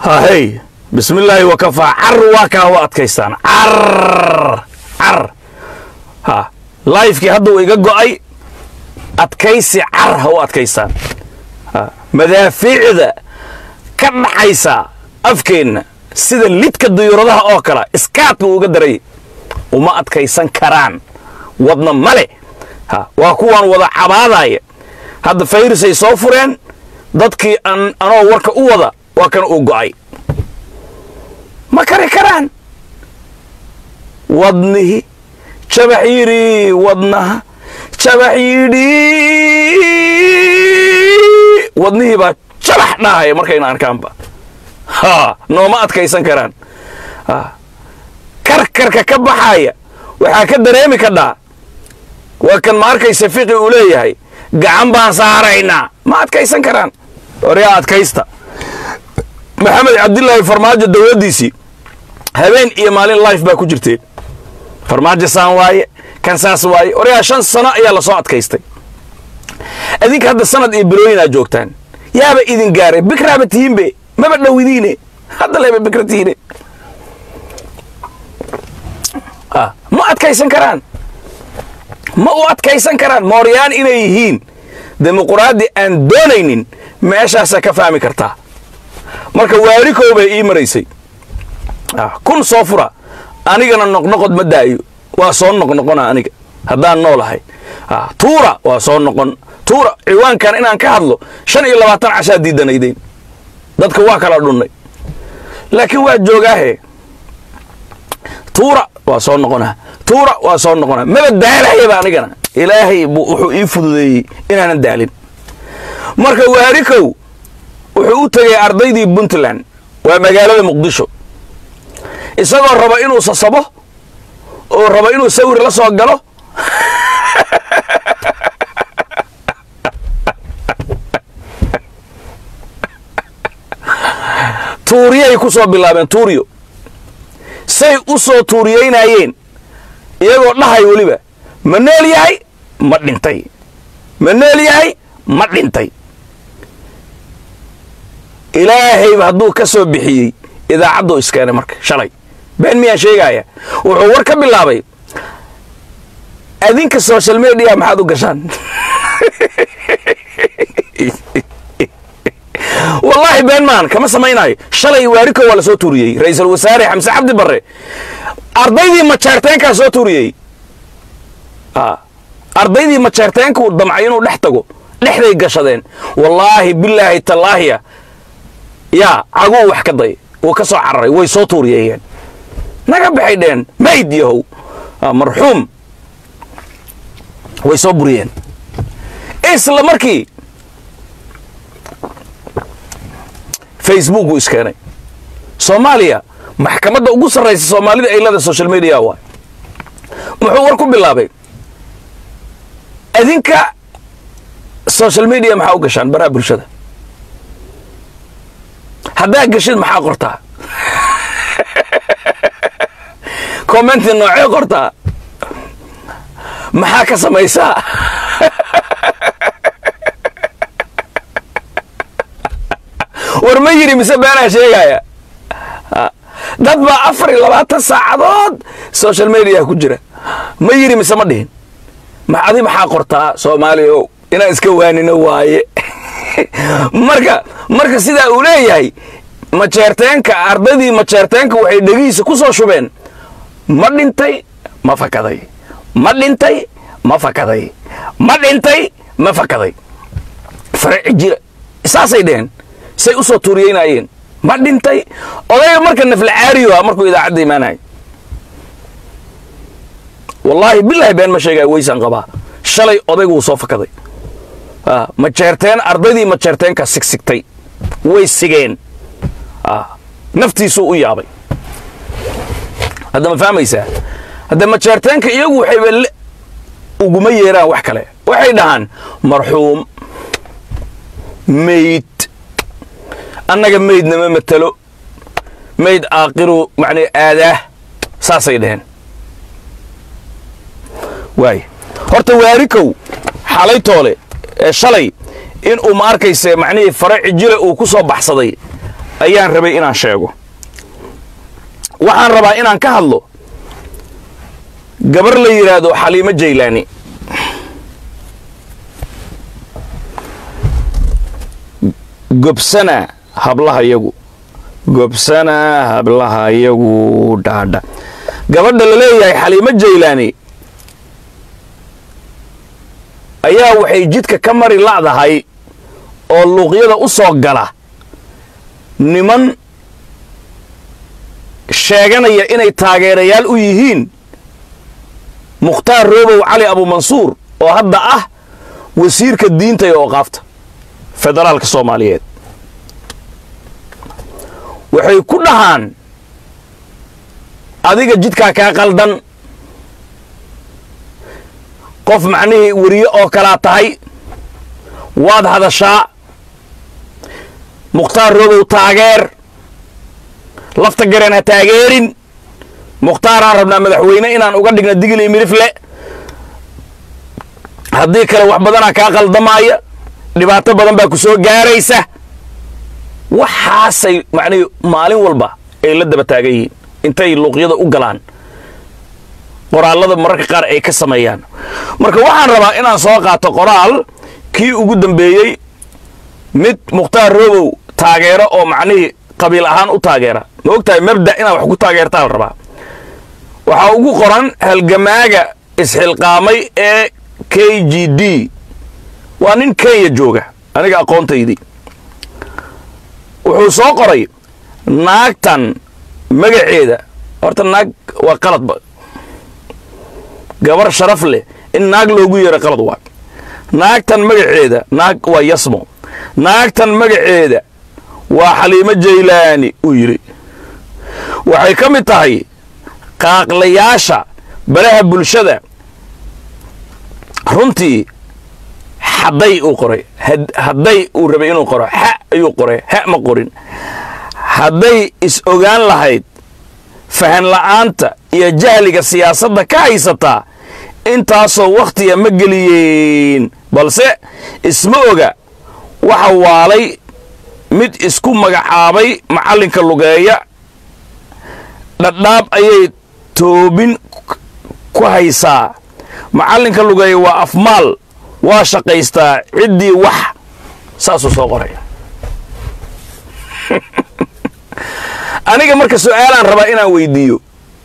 hahey bismillaahi wakafaa car waa kaa u adkaystaan car car ha laifkii hadduu iga go'ay adkaysi car ha u adkaystaan ha madaafiicda ka dhaxaysa afkeenna sida lidka duyuuradaha oo kale iskaadka uga daray uma adkaysan karaan wadna male ha waa kuwaan wada cabaadaya hadda fayrusay soo fureen dadkii an anoo warka u wada waa kan uu go'ay ma kari karaan wadnihi jabax yidhi wadnaha jabax yidhi wadnihii baa jabax dhahaya markayna arkaanba ha nooma adkaysan karaan ha karkarka ka baxaya waxaa ka dareemi kadhaa waa kan ma arkaysa fiqi uu leeyahay gacan baan saaraynaa ma adkaysan karaan oryaa adkaysta maxamed cabdilaahi farmaajo dowladdiisii habeen iyo maalin life baa ku jirteen farmaajo saan waaye kan saas waaye oryaa shan sano ayaa lasoo adkaystay adinka hadda sanad iyo bilooyinaa joogtaan yaaba idin gaaray bikraaba tihiinbe maba dhowidiine hadda leba bikra tihiine ma adkaysan karaan ma u adkaysan karaan mooryaan inay yihiin dimuquraadi aan doonaynin meeshaasaa ka fahmi kartaa marka waarikow bay ii maraysay kun soo fura anigana noqnoqod ma daayo waa soo noqnoqona aniga haddaan noolahay tuura waa soo noqon tuura ciwaankan inaan ka hadlo shan iyo labaatan cashaa diidanaydeen dadka waa kala dhunnay laakiin waa joogaahe tuura waa soo noqonaa tuura waa soo noqonaa maba daalahayaba anigana ilaahay buu wuxuu ii fududeeyey inaanan daalin marka waarikow wuxuu u tegay ardaydii puntland waa magaalada muqdisho isagoo raba inuu sasabo oo raba inuu sawir la soo galo tuuriyay ku soo bilaabeen tuuriyo say u soo tuuriyeynayeen iyagoo dhahay weliba ma nool yahay ma dhintay ma nool yahay ma dhintay ilaahayba hadduu ka soo bixiyey idaacadduu iskeenay marka shalay been miyaan sheegaya wuxuu war ka bilaabay adinka social media maxaad u gashaan wallaahi been maan kama samaynaayo shalay waarikow waa la soo tuuriyey ra-iisul wasaare xamse cabdi barre ardaydii majeerteenkaa soo tuuriyey ardaydii majeerteenkuu damcay inuu dhex tago dhexday gashadeen wallaahi bilaahi tallaahiya yaa caguu wax ka day wuu ka soo cararay way soo tuuriyeeyeen naga baxay dheen mayd yahow marxuum way soo buriyeen isla markii facebook uu iskeenay soomaaliya maxkamadda ugu sarraysa soomaalida ay leeda social media waay muxuu war ku bilaabay adinka social media maxaa u gashaan baraha bulshada haddaa gashid maxaa qortaa commenti noocee qortaa maxaa ka samaysaa war ma yidhi mise beenaa sheegaya dad baa afar iyo labaatan saacadood social media ku jira ma yidhi mise ma dhihin adi maxaa qortaa soomaaliya o inaan iska waanino waaye marka marka sidaa uu leeyahay majeerteenka ardaydii majeerteenka waxay dhegihiisa ku soo shubeen ma dhintay ma fakaday ma dhintay ma fakaday ma dhintay ma fakaday farci jira saasay dheheen say u soo tuuriyeynayeen ma dhintay odayga marka nafla caariyo ah markuu idaacadda imaanaya wallaahi bilaahi been ma sheegaya weysaan qabaa shalay odaygu wuu soo fakaday majeerteen ardaydii majeerteenka sigsigtay way sigeen naftiisuu u yaabay hadda ma fahmaysaa hadda majeerteenka iyagu waxayba uguma yeeraan wax kale waxay dhahaan marxuum mayd annaga maydna ma matelo mayd aaqiru macnaa aadaah saasay dhaheen waay horta waarikow xalay toole ee shalay in uu ma arkayse macnihii fare cijile uu ku soo baxsaday ayaan rabay inaan sheego waxaan rabaa inaan ka hadlo gabar la yidhaahdo xaliimo jaylaani gobsana hablaha yagu gobsana hablaha yagu dhaadha gabadha la leeyahay xaliimo jaylaani ayaa waxay jidka ka mari la'dahay oo luuqyada u soo gala niman sheeganaya inay taageerayaal u yihiin mukhtaar roobow cali abumansuur oo hadda ah wasiirka diinta ee ooqaafta federaalka soomaaliyeed waxay ku dhahaan adiga jidkaa kaa qaldan qof macnihii weriye oo kalaa tahay waad hadashaa mukhtaar roobow taageer lafta gareen ha taageerin mukhtaaraan rabnaa madaxweyne inaan uga dhigna digil iyo midifle haddii kale wax badanaa kaa qaldamaaya dhibaato badan baa ku soo gaaraysa waxaasay macnihi maalin walba ay la daba taagan yihiin intay luuqyada u galaan qoraallada mararka qaar ay ka sameeyaan marka waxaan rabaa inaan soo qaato qoraal kii ugu dambeeyey mid mukhtaar roobow taageero oo macnihii qabiil ahaan u taageera ma og tahay mabda inaad wax ku taageertaa la rabaa waxaa ugu qoran halgamaaga isxilqaamay ee k g d waa nin kenya jooga aniga aqoontaydii wuxuu soo qoray naagtan magaceeda horta naag waa qaladba gabar sharaf leh in naag loogu yeero qalad waa naagtan magaceeda naag waa yasmo naagtan magaceeda waa xaliimo jaylaani uu yidhi waxay ka mid tahay qaaqlayaasha baraha bulshada runtii hadday uu qoray hadday uu rabay inuu qoro ha ayuu qoray ha ma qorin hadday is ogaan lahayd fahan la'aanta iyo jahliga siyaasadda ka haysataa intaasoo wakhtiga ma geliyeen balse isma oga waxa waalay mid isku magacaabay macallinka lugeeya dhadhaab ayay toobin ku haysaa macallinka lugeeya waa afmaal waa shaqaystaa ciddii wax saasuu soo qoraya aniga marka su'aalaan rabaa inaan weydiiyo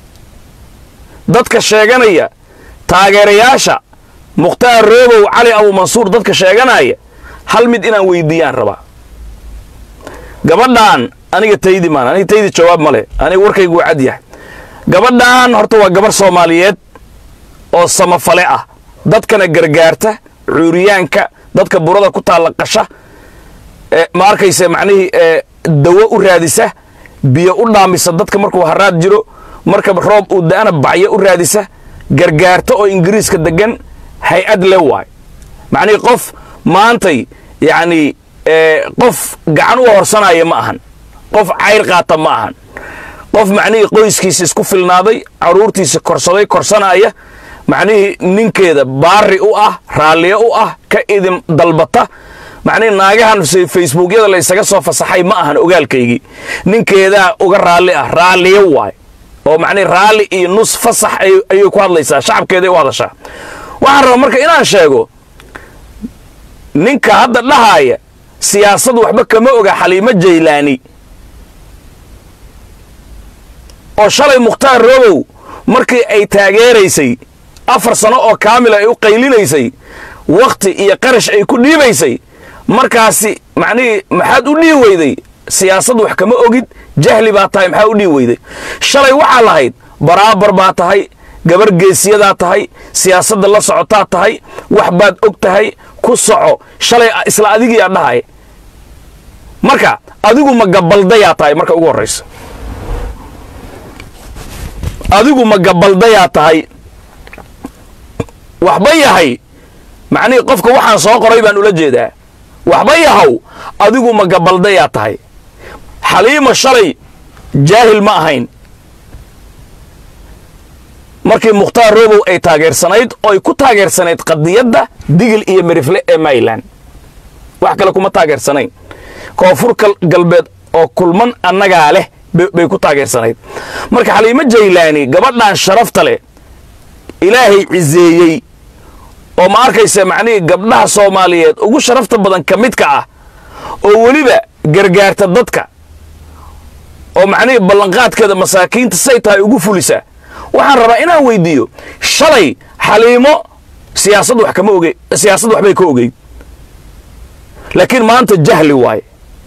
dadka sheeganaya taageerayaasha mukhtaar roobow cali abumansuur dadka sheeganaya hal mid inaan weydiiyaan rabaa gabadhaan aniga taydi maan aniga taydi jawaab ma leh aniga warkaygu waa cad yahay gabadhaan horta waa gabar soomaaliyeed oo samafale ah dadkana gargaarta cuuriyaanka dadka burada ku taalla qasha ma arkayse macnihii dawo u raadisa biyo u dhaamisa dadka markuu haraad jiro marka roob uu da'ana bacyo u raadisa gargaarta oo ingiriiska degan hay-ad le waay macnihii qof maantay yacni qof gacan u horsanaya ma ahan qof cayr qaata ma ahan qof macnihii qoyskiisa isku filnaaday caruurtiisa korsaday korsanaya macnihii ninkeeda baari u ah raalliyo u ah ka idin dalbata macnihii naagahan facebookyada la ysaga soo fasaxay ma ahan ogaalkaygii ninkeedaa uga raalli ah raalliyo waay oo macnihi raalli iyo nus fasax ayay ku hadlaysaa shacabkeeday u hadashaa waxaan rabaa marka inaan sheego ninka hadda dhahaaya siyaasad waxba kama oga xaliimo jaylaani oo shalay mukhtaar roobow markii ay taageeraysay afar sano oo kaamila ay u qaylinaysay wakhti iyo qarash ay ku dhiibaysay markaasi macnihii maxaad u dhihi weyday siyaasad wax kama ogid jahli baa tahay maxaa u dhihi weyday shalay waxaa lahayd baraabar baa tahay gabar geesiyadaa tahay siyaasadda la socotaa tahay wax baad og tahay ku soco shalay isla adigiiaa dhahay marka adigu ma gabaldayaa tahay marka ugu horraysa adigu ma gabaldayaa tahay waxba yahay macnihii qofka waxaan soo qoray baan ula jeedaa waxba yahow adigu ma gabaldayaa tahay xaliima shalay jaahil ma ahayn markii mukhtaar roobow ay taageersanayd oo ay ku taageersanayd qadiyadda digil iyo merifle ee mayland wax kale kuma taageersanayn koonfur galbeed oo kulman annagaa leh bay ku taageersanayd marka xaliimo jaylaani gabadhan sharafta leh ilaahay ciseeyey oo ma arkaysa macnihii gabdhaha soomaaliyeed ugu sharafta badan ka midka ah oo weliba gargaarta dadka oo macnihii ballanqaadkeeda masaakiinta say tahay ugu fulisa waxaan rabaa inaan weydiiyo shalay xaliimo siyaasad wax kama oge siyaasad waxbay ka ogeyd laakiin maanta jahli waaye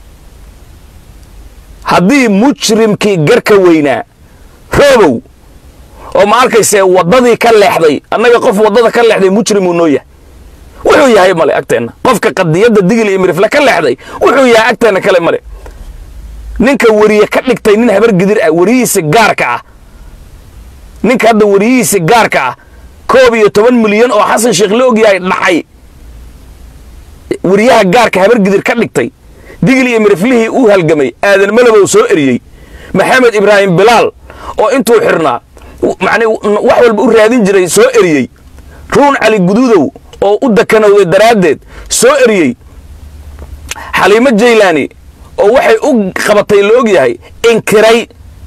haddii mujrimkii garka weynaa roobow oo ma arkaysee waddadii ka leexday annaga qof waddada ka leexday mujrimuu noo yahay wuxuu yahay male agteenna qofka qadiyadda digil iyo mirifle ka leexday wuxuu yahay agteenna kale male ninka weriye ka dhigtay nin habar gidir ah weriyihiisi gaarka ah ninka hadda weriyihiisi gaarka ah koob iyo toban milyan oo xasan sheekh la ogyahay dhacay weriyaha gaarka habar gidir ka dhigtay digil iyo miriflihii uu halgamay aadan malabow soo eriyey maxamed ibraahim bilaal oo intuu xirnaa man wax walba u raadin jiray soo eriyey ruun cali guduudow oo u dakanowday daraaddeed soo eriyey xaliimo jaylaani oo waxay u qabatay la og yahay inkiray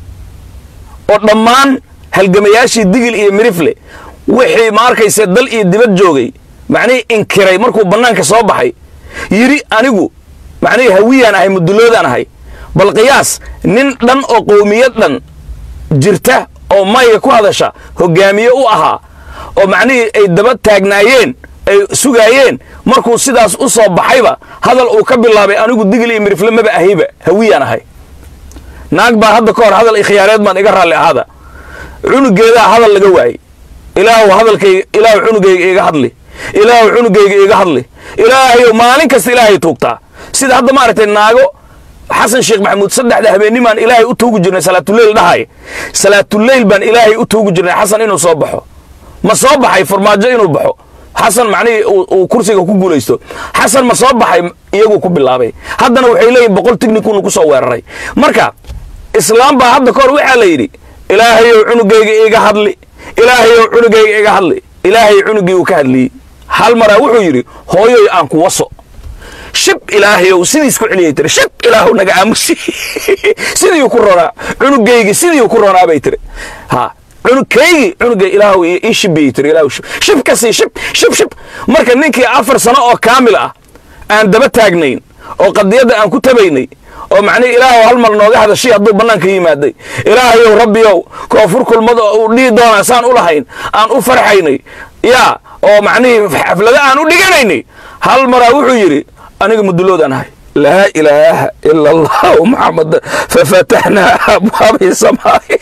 oo dhammaan halgamayaashii digil iyo mirifle wixii ma arkayse dal iyo dibad joogay macnihii inkiray markuu bannaanka soo baxay yidhi anigu macnihii hawiyaan ahay muduloodaan ahay bal qiyaas nin dhan oo qowmiyad dhan jirta oo mayga ku hadasha hogaamiye u ahaa oo macnihii ay daba taagnaayeen ay sugaayeen markuu sidaas u soo baxayba hadal uu ka bilaabay anigu digil iyo mirifle maba ahayba hawiyaan ahay naag baa hadda ka hor hadal ikhyaareed baan iga raalli ahaada cunugeedaa hadal laga waayey ilaahu hadalkayga ilaahu cunugayga iga hadli ilaahu cunugayga iga hadli ilaahayow maalin kasta ilaahay tuugtaa sida hadda maaragtay naago xasan sheekh maxamuud saddexda habeennimaan ilaahay u tuugi jirnay salaatuleyl dhahay salaatuleyl baan ilaahay u tuugi jirnay xasan inuu soo baxo ma soo baxay farmaajo inuu baxo xasan macnihii uu kursiga ku guulaysto xasan ma soo baxay iyaguu ku bilaabay haddana waxay leeyihin boqol tignikunu ku soo weeraray marka islaam baa hadda kahor waxaa la yidhi ilaahayow cunugayga iga hadli ilaahayow cunugayga iga hadli ilaahay cunugii uu ka hadliyey hal maraa wuxuu yidhi hooyoy aan ku waso shib ilaahayow sidiis ku celiyay tiri shib ilaahu naga aamusi sidii ku ronaa cunugaygi sidii ku ronaa bay tiri ha cunugkaygi cunugay ilaahu ii shibiyey tiri ilaahu shib shib ka sii shib shib shib marka ninkii afar sano oo kaamil ah aan daba taagnayn oo qadiyadda aan ku tabaynay oo macnihi ilaahu hal mar nooga hadashay hadduu bannaanka yimaaday ilaahayow rabbiyow koonfur kulmada uu dhihi doonaa saan u lahayn aan u farxaynay yaa oo macnihii xaflado aan u dhiganaynay hal maraa wuxuu yidhi aniga muduloodaan ahay laa ilaaha ila allahu maxamad fafataxnaa abwaabi samaai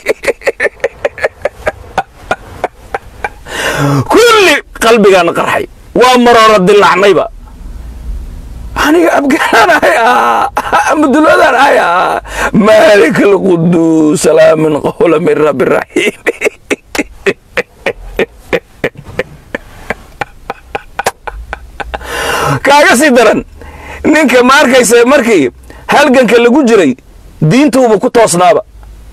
kulli qalbigaana qarxay waa maroora dilacnayba aniga abgaanaan ahay muduloodaan ahay maalik alquduus salaamin qowla min rabbi raxiim kaaga sii daran ninka ma arkaysa markii halganka lagu jiray diintuuba ku toosnaaba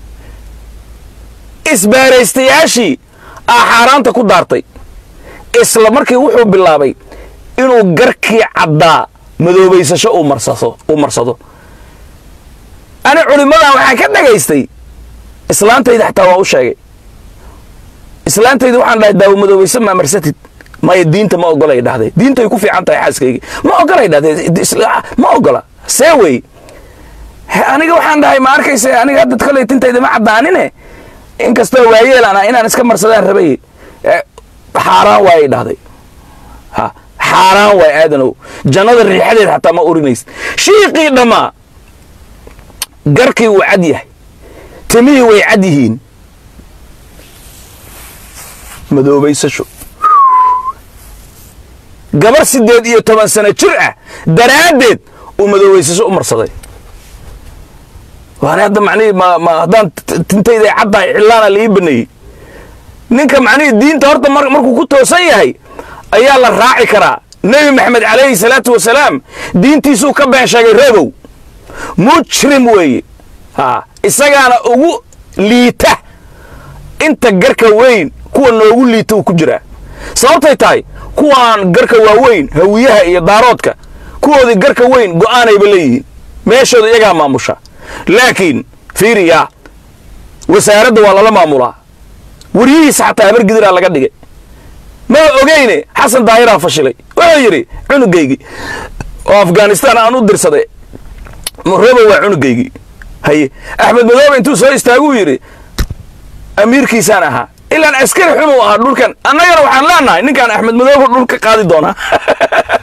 isbaaraystayaashii aa xaaraanta ku daartay isla markii wuxuu bilaabay inuu garkii caddaa madoobaysasho uu marsado ani culimmadan waxaan ka dhagaystay islaantayda xataa waa u sheegay islaantayda waxaan dhahay daawo madoobaysa maa marsatid maya diinta ma ogolay dhahday diintay ku fiican tahay xaaskayga ma ogolay dhahday ma ogola see wey aniga waxaan dhahay ma arkaysa aniga hadda koley tintayda ma caddaanine inkastoo waayeelana inaan iska marsadaan rabay xaaraan waayay dhahday ha xaaraan waay aadanow jannada riixadeed xataa ma urinaysa shiiqii dhammaa garkii wuu cad yahay timihii way cad yihiin madoobaysasho gabar siddeed iyo toban sano jir ah daraaddeed uu madoobaysasho u marsaday waana hadda macnihii ma ma haddaan tintayda caddahay cillaana la ii baneeyey ninka macnihii diinta horta markuu ku toosan yahay ayaa la raaci karaa nebi maxamed calayhi salaatu wasalaam diintiisuu ka been sheegay reebow mujrim weeye ha isagaana ugu liita inta garka weyn kuwa noogu liita uu ku jiraa sababtay tahay kuwaan garka waaweyn hawiyaha iyo daaroodka kuwoodii garka weyn go'aanayba leeyihiin meeshooda iyagaa maamusha laakiin fiiriya wasaaradda waa lala maamulaa weriyihiisa xataa habar gidiraa laga dhigay ma ogeyne xasan daahiraa fashilay wuxuu yidhi cunugaygii oo afghanistan aan u dirsaday robo waa cunugaygii haye axmed madoobe intuu soo istaaguu yidhi amiirkiisaan ahaa ilaan askari xunuu ahaa dhulkan annagana waxaan leenahay ninkaan axmed madoobe dhulka qaadi doonaa